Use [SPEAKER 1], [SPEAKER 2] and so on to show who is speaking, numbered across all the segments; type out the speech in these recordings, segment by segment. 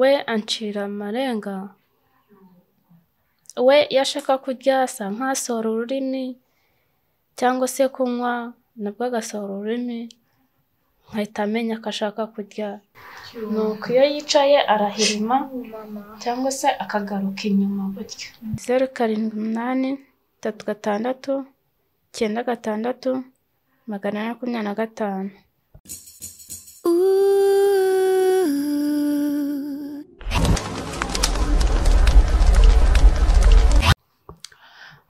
[SPEAKER 1] we ancira amarenga, we iyo ashaka kurya asa nk'asohora ururimi cyangwa se kunywa nabwo agasohora ururimi, nkahita menya ko ashaka kurya, nuko iyo yicaye arahirima cyangwa se akagaruka inyuma gutyo. Zeru karindwi umunani, tatu gatandatu, icyenda gatandatu, magana ane makumyabiri na gatanu.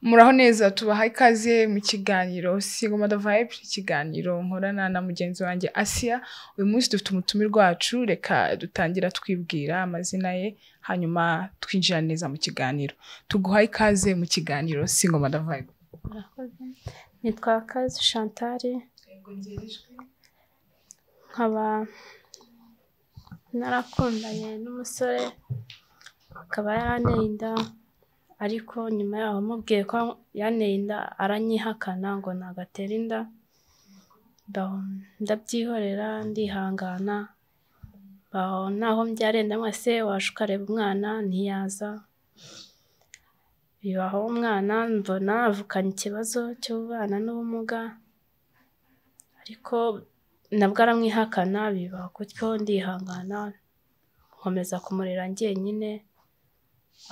[SPEAKER 2] muraho neza tubaha ikaze mu kiganiro Single Mother Vibe ikiganiro nkorana na mugenzi wanjye Asia uyu munsi dufite umutumirwa wacu reka dutangira twibwira amazina ye hanyuma twinjira neza mu kiganiro tuguha ikaze mu kiganiro Single Mother Vibe
[SPEAKER 1] Nitwa Kazi Chantal, nkaba narakundanye n'umusore akaba yaranteye inda ariko nyuma yaho mubwiye ko yanteye inda aranyihakana ngo ntabwo atera inda, ndabyihorera ndihangana, aho naho mbyariye ndamubwira ese waje ukareba umwana ntiyaza, bibaho umwana mbona avukana ikibazo cy'ubana n'ubumuga ariko nabwo aramwihakana bibaho gutyo ndihangana nkomeza kumurera njyenyine,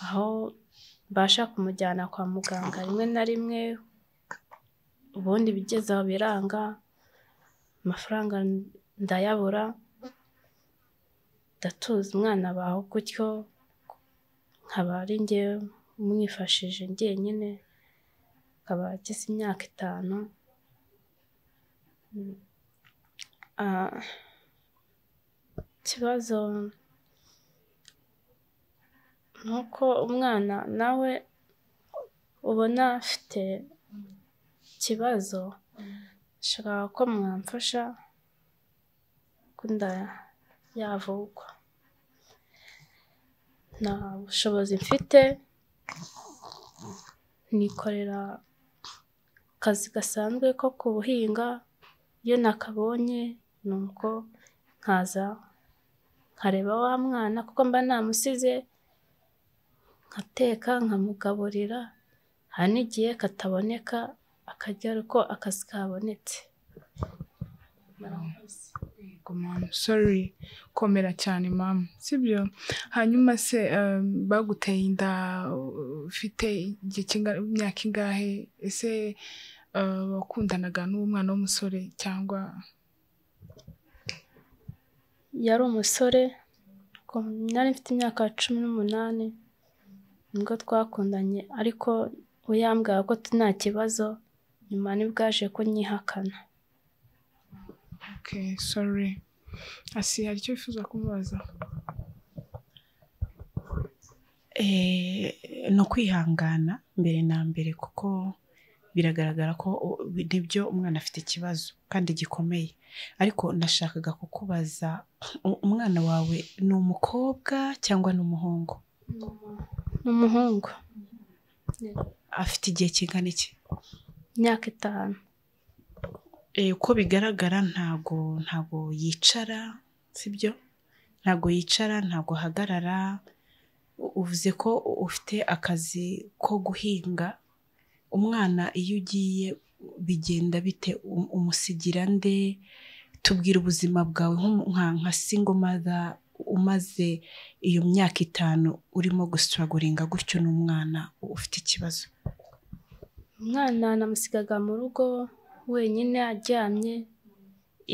[SPEAKER 1] aho mbasha kumujyana kwa muganga rimwe na rimwe, ubundi ibigeze aho biranga, amafaranga ndayabura, ndatuza umwana abaho gutyo, nkaba ari njye umwifashije njyenyine, akaba agize imyaka itanu, ikibazo ni uko umwana nawe ubona afite ikibazo, nshaka ko mwamfasha ko inda yavurwa, nta bushobozi mfite, nikorera akazi gasanzwe ko kuhinga, iyo nakabonye nuko nkaza nkareba wa mwana kuko mba namusize, nkateka nkamugaburira, hari n'igihe kataboneka akarya ariko akazi kabonetse.
[SPEAKER 2] sorry komera cyane mama sibyo hanyuma se eh, baguteye inda ufite igihe kinga- imyaka ingahe ese eh, wakundanaga n'uwo mwana w'umusore cyangwa
[SPEAKER 1] yari umusore ko nari mfite imyaka cumi n'umunani nibwo twakundanye ariko we yambwiraga ko nta kibazo nyuma nibwo yaje kunyihakana
[SPEAKER 2] okay sorry asi hari icyo wifuza kumubaza
[SPEAKER 3] Eh, ni ukwihangana mbere na mbere kuko biragaragara ko u- nibyo umwana afite ikibazo kandi gikomeye ariko nashakaga kukubaza u- umwana wawe ni umukobwa cyangwa ni umuhungu
[SPEAKER 1] ni umuhungu
[SPEAKER 3] afite igihe kingana iki
[SPEAKER 1] imyaka itanu
[SPEAKER 3] Eh, uko bigaragara ntago ntago yicara sibyo ntago yicara ntago ahagarara U- uvuze ko ufite akazi ko guhinga umwana iyo ugiye bigenda bite Um- umusigira nde tubwira ubuzima bwawe nk'umu- nka nka single mother umaze iyo myaka itanu urimo gusitaragoringa gutyo n'umwana ufite ikibazo
[SPEAKER 1] umwana namusigaga mu rugo wenyine aryamye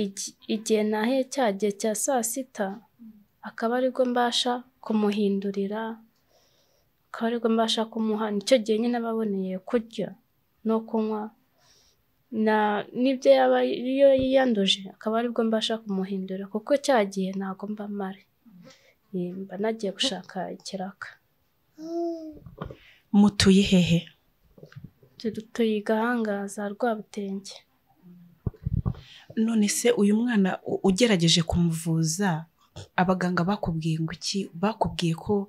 [SPEAKER 1] igi- igihe nahiye cya gihe cya saa sita akaba aribwo mbasha kumuhindurira akaba aribwo mbasha kumuha nicyo gihe nyine aba aboneye kurya no kunywa na n'ibyo yaba iyo yiyanduje akaba aribwo mbasha kumuhindura kuko cya gihe ntabwo mba mpari Eh, mba nagiye gushaka ikiraka
[SPEAKER 3] mutuye hehe
[SPEAKER 1] tudutuye igahangaza rwabutenge
[SPEAKER 3] none se uyu mwana u- ugerageje kumuvuza abaganga bakubwiye ngo iki bakubwiye ko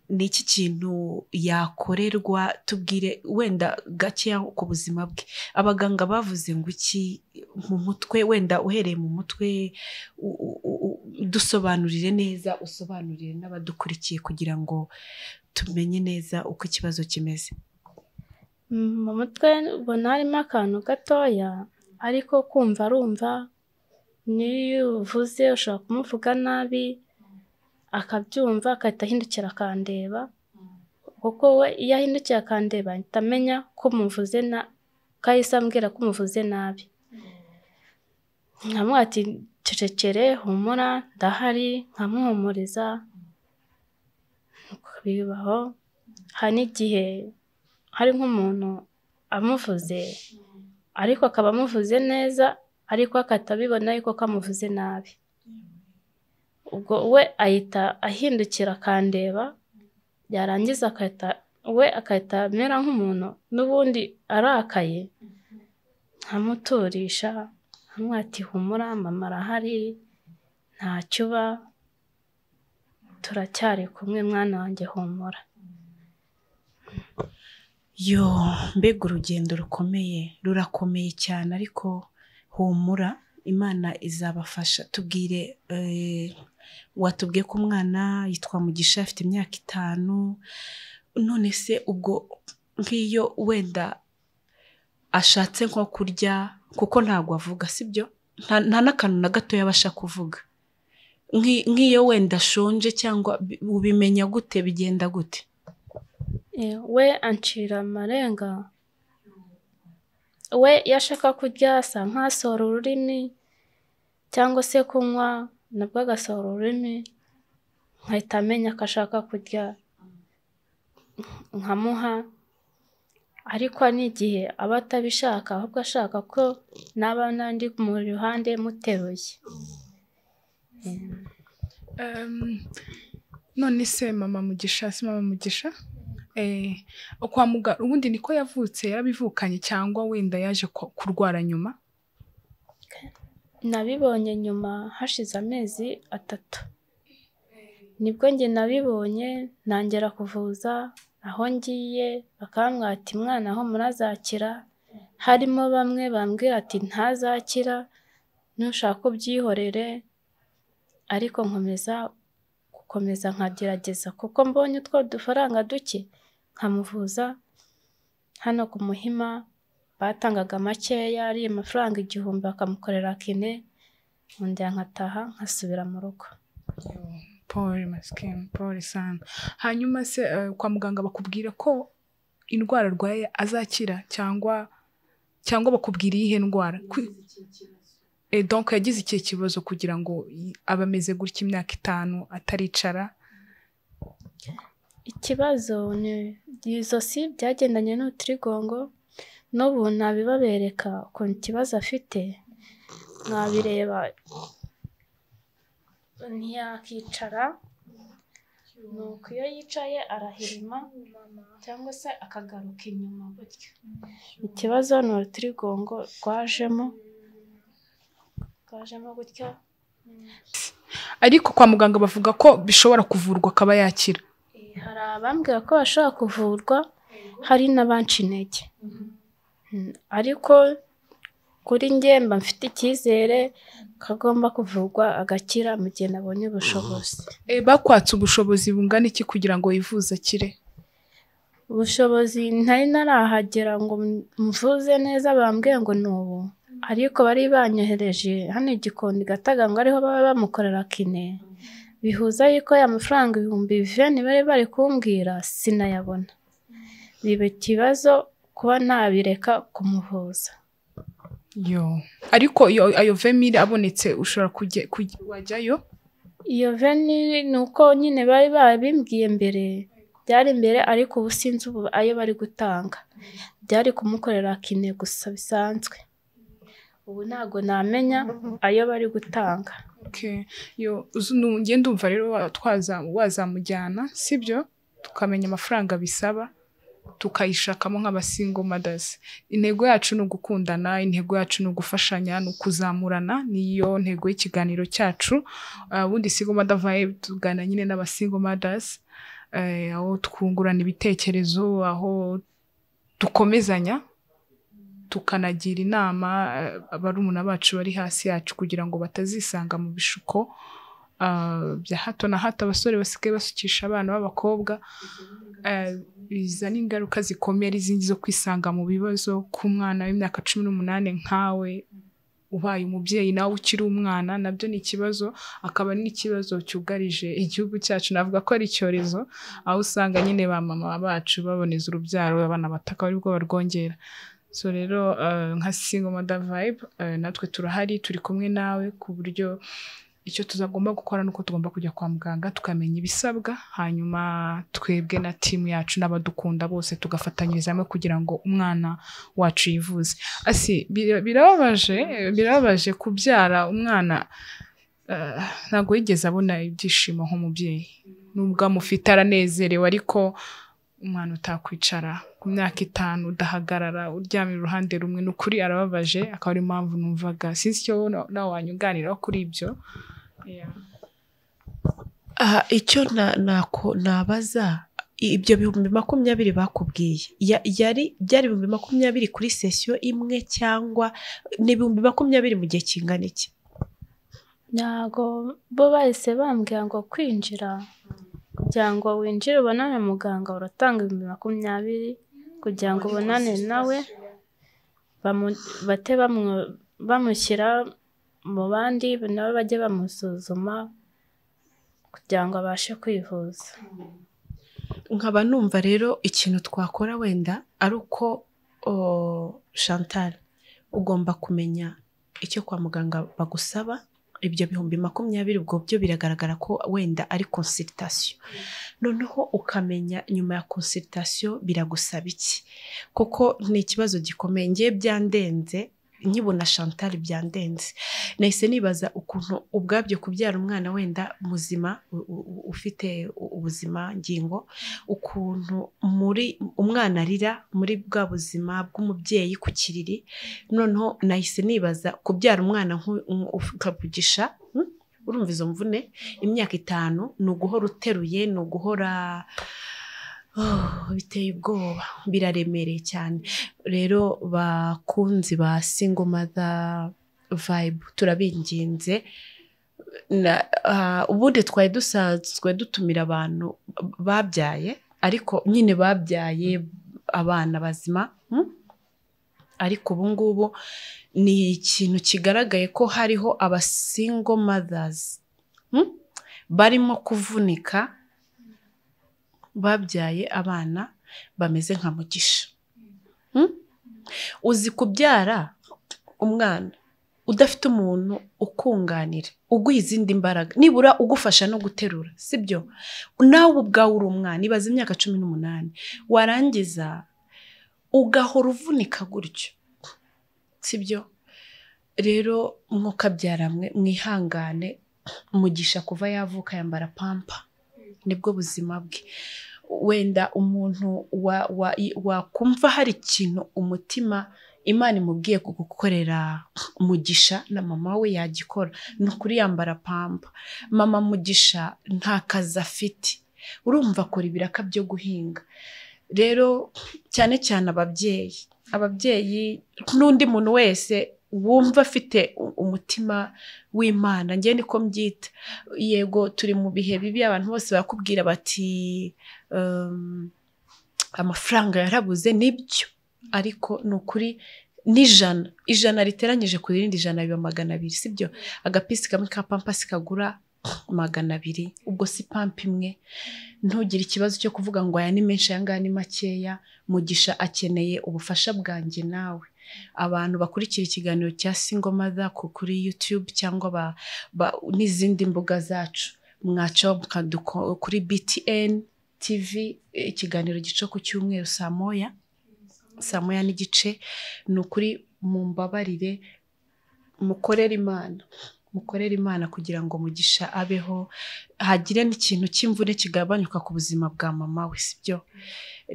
[SPEAKER 3] ni iki kintu yakorerwa tubwire wenda gakeya ku buzima bwe abaganga bavuze ngo iki mu mutwe wenda uhereye mu mutwe u- u- u- dusobanurire neza usobanurire n'abadukurikiye kugira ngo tumenye neza uko ikibazo kimeze
[SPEAKER 1] Mm, mu mutwe ubona harimo akantu gatoya ariko kumva arumva n'iyo uvuze ushobora kumuvuga nabi akabyumva agahita ahindukira akandeba kuko we iyo ahindukiye akandeba ahita amenya ko umuvuze na ko ahise ambwira ko umuvuze nabi nkamubwira ati cecekere humura ndahari nkamuhumuriza nuko bibaho hari n'igihe hari nk'umuntu amuvuze ariko akaba amuvuze neza ariko akatabibona yuko ko amuvuze nabi ubwo we ahita ahindukira akandeba yarangiza agahita we agahita amera nk'umuntu n'ubundi arakaye nkamuturisha nkamwati humura mama arahari ntacyo uba turacyari kumwe mwana wanjye humura
[SPEAKER 3] yo mbega urugendo rukomeye rurakomeye cyane ariko humura imana izabafasha tubwire eh, watubwiye ko umwana yitwa mugisha afite imyaka itanu none se ubwo nk'iyo wenda ashatse nko kurya kuko ntabwo avuga sibyo nta nta n'akantu na gatoya abasha kuvuga Nk'i- nk'iyo wenda ashonje cyangwa bi- ubimenya gute bigenda gute
[SPEAKER 1] Eh, we ancira amarenga we iyo ashaka kurya asa nk'asohora ururimi cyangwa se kunywa nabwo agasohora ururimi nkahita amenya ko ashaka kurya nkamuha ariko n'igihe aba atabishaka ahubwo ashaka ko naba n'andi mu ruhande muteruye
[SPEAKER 2] Em, none se mama mugisha si mama mugisha Eh, kwa muganga ubundi niko yavutse yarabivukanye cyangwa wenda yaje ku- kurwara nyuma
[SPEAKER 1] Nabibonye nyuma hashize amezi atatu. Nibwo njye nabibonye ntangira kuvuza aho ngiye bakambwata umwana aho murazakira harimo bamwe bambwira ati ntazakira nushaka ubyihorere ariko nkomeza gukomeza nkagerageza kuko mbonye utwo dufaranga duke nkamuvuza hano ku Muhima batangaga makeya ari amafaranga igihumbi bakamukorera kine undi nkataha nkasubira mu rugo
[SPEAKER 2] paul masikemu paul sana hanyuma se eh, kwa muganga bakubwira ko indwara arwaye azakira cyangwa cyangwa bakubwira iyihe ndwara Ku- Eh, donc yagize ikihe kibazo kugira ngo i- abe ameze gutya imyaka itanu ataricara
[SPEAKER 1] ikibazo ni izosi byagendanye n'uturigongo n'ubu ntabibabereka ukuntu ikibazo afite mwabireba ntiyakicara ni uko iyo yicaye arahirima cyangwa se akagaruka inyuma gutya ikibazo ni urutirigongo rwajemo rwajemo gutya
[SPEAKER 2] ariko kwa muganga bavuga ko bishobora kuvurwa akaba yakira
[SPEAKER 1] Eh, hari abambwira ko bashobora kuvurwa hari n'abanca intege Mm, ariko kuri njye mba mfite icyizere ko agomba kuvurwa agakira mu gihe nabonye ubushobozi
[SPEAKER 2] Eh, bakwatse ubushobozi bungana iki kugira ngo yivuze akire
[SPEAKER 1] ubushobozi ntari narahagera ngo mvuze neza bambwiye ngo ni ubu ariko bari banyohereje hano i gikondo gataga ngo ariho baba bamukorera kine bihuza yuko ya mafaranga ibihumbi biveni bari bari kumbwira sinayabona biba ikibazo kuba ntabireka kumuvuza
[SPEAKER 2] yo ariko iyo ayo vemire abonetse ushobora kujya kujya- wajyayo
[SPEAKER 1] iyo veni ni uko nyine bari babimbwiye mbere byari imbere ariko ubu sinzi ubu ayo bari gutanga byari kumukorera kine gusa bisanzwe ubu ntabwo namenya ayo bari gutanga
[SPEAKER 2] Okay. yo uzu- nu- njye ndumva rero wa- twaza- wazamujyana sibyo tukamenya amafaranga bisaba tukayishakamo nk'abasingo madazi intego yacu ni ugukundana intego yacu ni ugufashanya ni ukuzamurana niyo ntego y'ikiganiro cyacu Ah, ubundi singo mada vibe tuganira nyine n'abasingo madazi eh, aho twungurana ibitekerezo aho dukomezanya tukanagira inama eh, barumuna bacu bari hasi yacu kugira ngo batazisanga mu bishuko ah, bya hato na hato abasore basigaye basukisha abana b'abakobwa eh, bizana ingaruka zikomeye ari izindi zo kwisanga mu bibazo k'umwana w'imyaka cumi n'umunani nkawe ubaye umubyeyi nawe ukiri umwana nabyo ni ikibazo akaba n'ikibazo cyugarije igihugu cyacu navuga ko ari icyorezo aho usanga nyine ba mama bacu baboneza urubyaro abana bataka ari bwo barwongera so rero eh, nka single mother vibe eh, natwe turahari turi kumwe nawe ku buryo icyo tuzagomba gukora ni uko tugomba kujya kwa muganga tukamenya ibisabwa hanyuma twebwe na timu yacu n'abadukunda bose tugafatanyiriza hamwe kugira ngo umwana wacu yivuze asi bira- birababaje birababaje kubyara umwana eh, ntabwo yigeze abona ibyishimo nk'umubyeyi nubwo amufite aranezerewe ariko umwana utakwicara ku myaka itanu udahagarara uryamye uruhande rumwe ni ukuri arababaje akaba ariyo mpamvu numvaga sinzi icyo na- nawe wanyunganiraho kuri ibyo Yeah.
[SPEAKER 3] aha icyo na- nako- nabaza ibyo bihumbi makumyabiri bakubwiye ya- yari byari ibihumbi makumyabiri kuri sesiyo imwe cyangwa ni ibihumbi makumyabiri mu gihe kingana iki
[SPEAKER 1] ntago bo bahise bambwira ngo kwinjira kugira ngo winjire ubonane na muganga uratanga ibihumbi makumyabiri kugira ngo ubonane nawe bamu- bate bamwo- bamushyira mu bandi nabo bajye bamusuzuma kugira ngo abashe kwivuza
[SPEAKER 3] nkaba numva rero ikintu twakora wenda ari uko o, Chantal ugomba kumenya icyo kwa muganga bagusaba ibyo bihumbi makumyabiri ubwo byo biragaragara ko wenda ari consultation noneho ukamenya nyuma ya consultation biragusaba iki kuko ni ikibazo gikomeye ngiye byandenze nkibona Chantal byandenze nahise nibaza ukuntu ubwabyo kubyara umwana wenda muzima u- u- ufite ubuzima ngingo ukuntu muri umwana arira muri bwa buzima bw'umubyeyi ku kiriri noneho nahise nibaza kubyara umwana nku- nku- ukavugisha hmm? urumva izo mvune imyaka itanu ni uguhora uteruye ni uguhora Oh, biteye ubwoba biraremereye cyane rero bakunzi ba single mother vibe turabinginze na ah, ubundi twari dusanzwe dutumira abantu babyaye ariko nyine babyaye abana bazima hmm? ariko ubu ngubu ni ikintu kigaragaye ko hariho abasingo mothers hmm? barimo kuvunika babyaye abana bameze nka mugisha Hmm? uzi kubyara umwana udafite umuntu ukunganira uguha izindi mbaraga nibura ugufasha no guterura sibyo nawe ubwawe uri umwana ibaze imyaka cumi n'umunani warangiza ugahora uvunika gutyo sibyo rero mwokabyara mwe mwihangane umugisha kuva yavuka yambara pampa nibwo buzima bwe wenda umuntu wa- wa- wakumva hari ikintu umutima imana imubwiye gukorera mugisha na mama we yagikora ni ukuri yambara pampa mama mugisha nta kazi afite urumva akora ibiraka byo guhinga rero cyane cyane ababyeyi ababyeyi n'undi muntu wese wumva afite u- umutima w'imana njye niko mbyita yego turi mu bihe bibi abantu bose bakubwira bati um, amafaranga yarabuze nibyo ariko ni ukuri n'ijana ijana riteranyije ku rindi jana biba magana abiri sibyo agapisi kamwe ka pampasi kagura magana abiri ubwo si pampa imwe ntugire ikibazo cyo kuvuga ngo aya ni menshi aya ngaya ni makeya mugisha akeneye ubufasha bwanjye nawe abantu bakurikira ikiganiro cya single mother ku- kuri youtube cyangwa ba- ba- n'izindi mbuga zacu mwaca mukaduko- kuri btn TV eh, ikiganiro gica ku cyumweru saa moya saa moya n'igice ni ukuri mumbabarire mukorere imana mukorere imana kugira ngo mugisha abeho hagire n'ikintu cy'imvune kigabanyuka ku buzima bwa mama we sibyo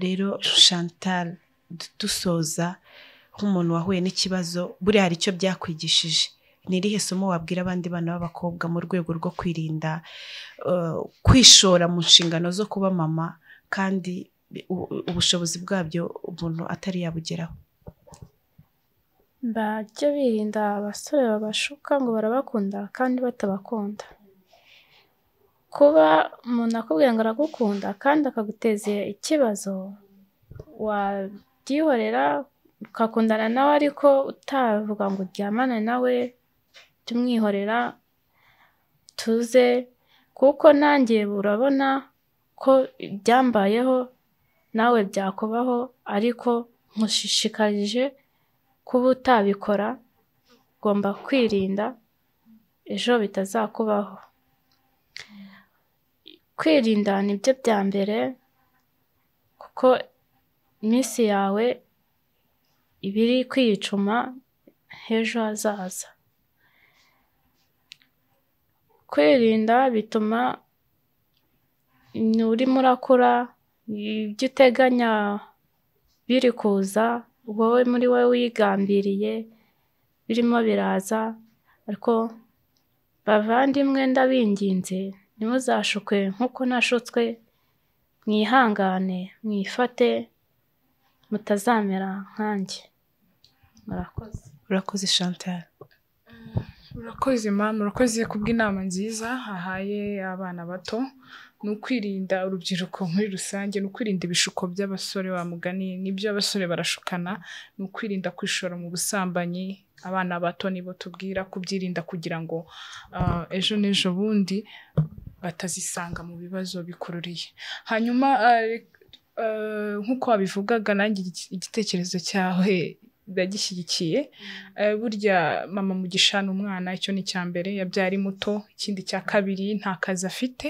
[SPEAKER 3] rero Chantal du- dusoza nk'umuntu wahuye n'ikibazo buriya hari icyo byakwigishije ni irihe somo wabwira abandi bana b'abakobwa mu rwego rwo kwirinda eh, kwishora mu nshingano zo kuba mama kandi u- u- ubushobozi bwabyo umuntu atari yabugeraho
[SPEAKER 1] bajya birinda abasore babashuka ngo barabakunda kandi batabakunda kuba umuntu akubwiye ngo aragukunda kandi akaguteza ikibazo wabyihorera ukakundana nawe ariko utavuga ngo uryamane nawe tumwihorera tuze kuko nanjye urabona ko ibyambayeho nawe byakubaho ariko nkushishikarije kuba utabikora ugomba kwirinda ejo bitazakubaho kwirinda ni byo bya mbere kuko iminsi yawe iba iri kwicuma h'ejo hazaza kwirinda bituma urimo urakura ibyo uteganya biri kuza wowe muri wowe wigambiriye birimo biraza ariko bavandimwe ndabinginze ntimuzashukwe nk'uko nashutswe mwihangane mwifate mutazamera nkanjye murakoze
[SPEAKER 3] urakoze Chantal
[SPEAKER 2] murakoze mama murakoze kubw'inama nziza hahaye abana bato ni ukwirinda urubyiruko muri rusange ni ukwirinda ibishuko by'abasore wa mugani nibyo abasore barashukana ni ukwirinda kwishora mu busambanyi abana bato nibo tubwira kubyirinda kugira ngo ah, ejo n'ejo bundi batazisanga mu bibazo bikururiye hanyuma ah, re- ah, nk'uko wabivugaga nanjye igi- igitekerezo cyawe ndagishyigikiye Eh, burya mama mugisha ni umwana icyo ni icya mbere yabyara ari muto ikindi cya kabiri nta kazi afite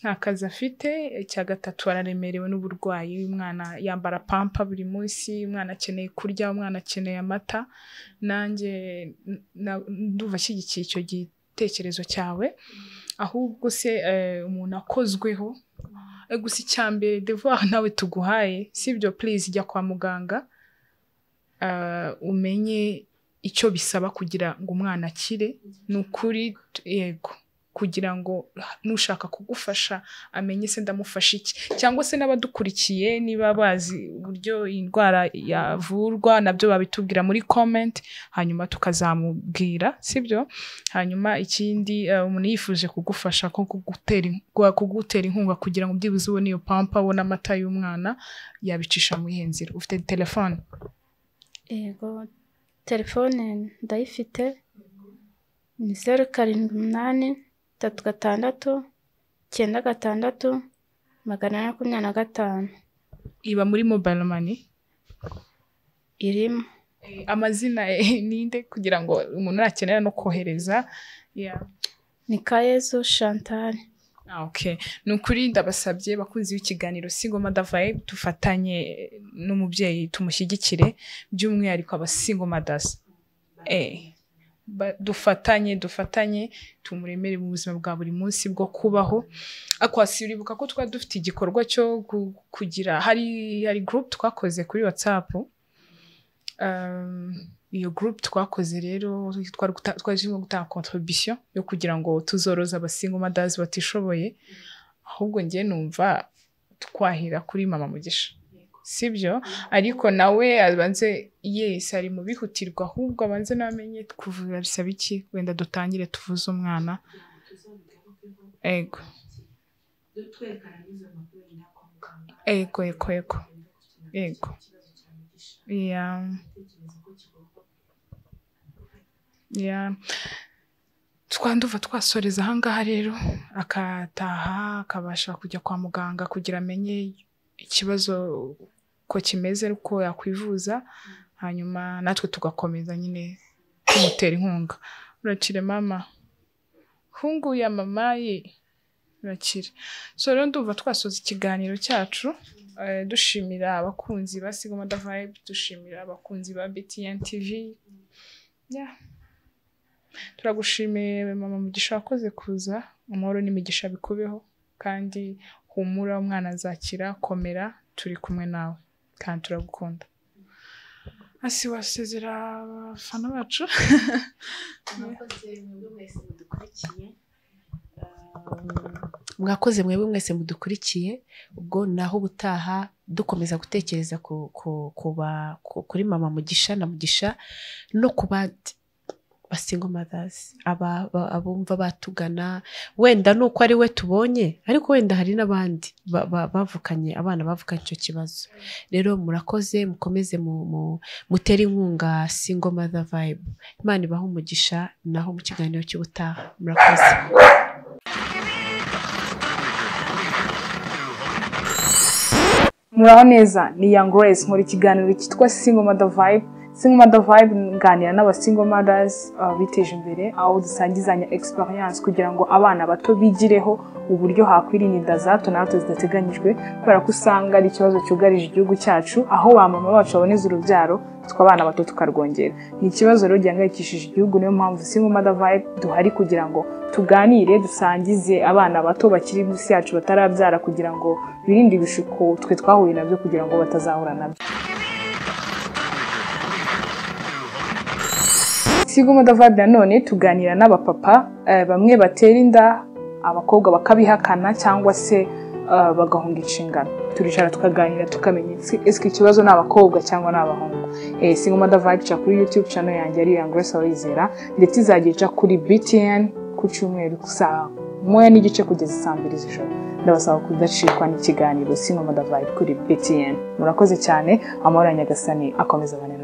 [SPEAKER 2] nta kazi afite icya gatatu araremerewe n'uburwayi umwana yambara pampa buri munsi umwana akeneye kurya umwana akeneye amata nanjye n- na- ndumva ashyigikiye icyo gitekerezo cyawe ahubwo se eh, umuntu akozweho Eh, gusa icya mbere devoir nawe tuguhaye sibyo please jya kwa muganga ah, umenye icyo bisaba kugira ngo umwana akire ni ukuri yego kugira ngo n'ushaka kugufasha amenye se ndamufasha iki cyangwa se n'abadukurikiye niba bazi uburyo iyi ndwara yavurwa nabyo babitubwira muri comment hanyuma tukazamubwira sibyo hanyuma ikindi eh, umuntu yifuje kugufasha nko kugutera in- kwa- kugutera inkunga kugira ngo byibuze ubone iyo pampa abone amata y'umwana yabicisha mu ihenze nzira ufite telefone
[SPEAKER 1] yego telefone ndayifite ni zeru karindwi umunani tatu gatandatu icyenda gatandatu magana ane makumyabiri na gatanu
[SPEAKER 2] iba muri mobile money
[SPEAKER 1] irimo
[SPEAKER 2] amazina eh, ninde kugira ngo umuntu nakenera no kohereza yeah.
[SPEAKER 1] ni kayezu chantal
[SPEAKER 2] Ah, okay. ni ukuri ndabasabye bakunzi b'ikiganiro singoma davaye dufatanye eh, n'umubyeyi tumushyigikire by'umwihariko abasingoma dasi eh, ba- dufatanye dufatanye tumuremere mu buzima bwa buri munsi bwo kubaho akwasi uribuka ko twari dufite igikorwa cyo gu- kugira hari hari group twakoze kuri whatsapp Um, iyo group twakoze rero twari guta- twari turimo gutanga contribution yo kugira ngo tuzoroze abasingo madazi batishoboye ahubwo njye numva twahera kuri mama mugisha sibyo ariko nawe abanze yes ari mu bihutirwa ahubwo abanze namenye kuvura bisaba iki wenda dutangire tuvuze umwana ego ego ego ego ego yeah. Yeah. twanduva twasoreza ahangaha rero akataha akabasha kujya kwa muganga kugira amenye ikibazo ko kimeze uko yakwivuza hanyuma natwe tugakomeza nyine kumutera inkunga urakire mama hungu ya mama ye urakire so rero ndumva twasoza ikiganiro cyacu eh, dushimira abakunzi ba sigoma da vibe dushimira abakunzi ba btn tv yeah. turagushimiye mama mugisha wakoze kuza amahoro n'imigisha bikubeho kandi humura umwana azakira komera turi kumwe nawe kandi turagukunda hasi wasezera abafana bacu
[SPEAKER 3] mwakoze mwebwe mwese mudukurikiye mwakoze mwebwe mwese mudukurikiye ubwo naho ubutaha dukomeza gutekereza ku- ku- ku ba- ku- kuri mama mugisha na mugisha no ku bandi basingo madazi abumva batugana wenda ni uko ari we tubonye ariko wenda hari n'abandi ba- ba- bavukanye abana bavukanye icyo kibazo rero murakoze mukomeze mu- mu- mutere inkunga singo mother vibe imana ibaha umugisha naho mu kiganiro cy'ubutaha murakoze
[SPEAKER 2] muraho neza ni young grace nkora ikiganiro cyitwa single mother vibe single mother vibe nganira n'aba single mothers uh, biteje imbere aho dusangizanya experience kugira ngo abana bato bigireho uburyo hakwirinda inda za hato na hato zidateganyijwe kubera ko usanga ari ikibazo cyugarije igihugu cyacu aho ba mama bacu baboneza urubyaro twe abana bato tukarwongera ni ikibazo rero gihangayikishije igihugu niyo mpamvu single mother vibe duhari kugira ngo tuganire dusangize abana bato bakiri munsi yacu batarabyara kugira ngo birinde ibishuko twe twahuye nabyo kugira ngo batazahura nabyo sigo mudavadi nanone tuganira n'abapapa eh, bamwe batera inda abakobwa bakabihakana cyangwa se eh, bagahunga inshingano turicara tukaganira tukamenya ese- ese ikibazo ni abakobwa cyangwa ni abahungu eh, single mother vibe ica kuri youtube channel yanjye ari iya grace abayizera ndetse izajya ica kuri btn ku cyumweru saa moya n'igice kugeza saa mbiri z'ijoro ndabasaba kudacikwa n'ikiganiro single mother vibe kuri btn murakoze cyane amahoro ya nyagasani akomeza abane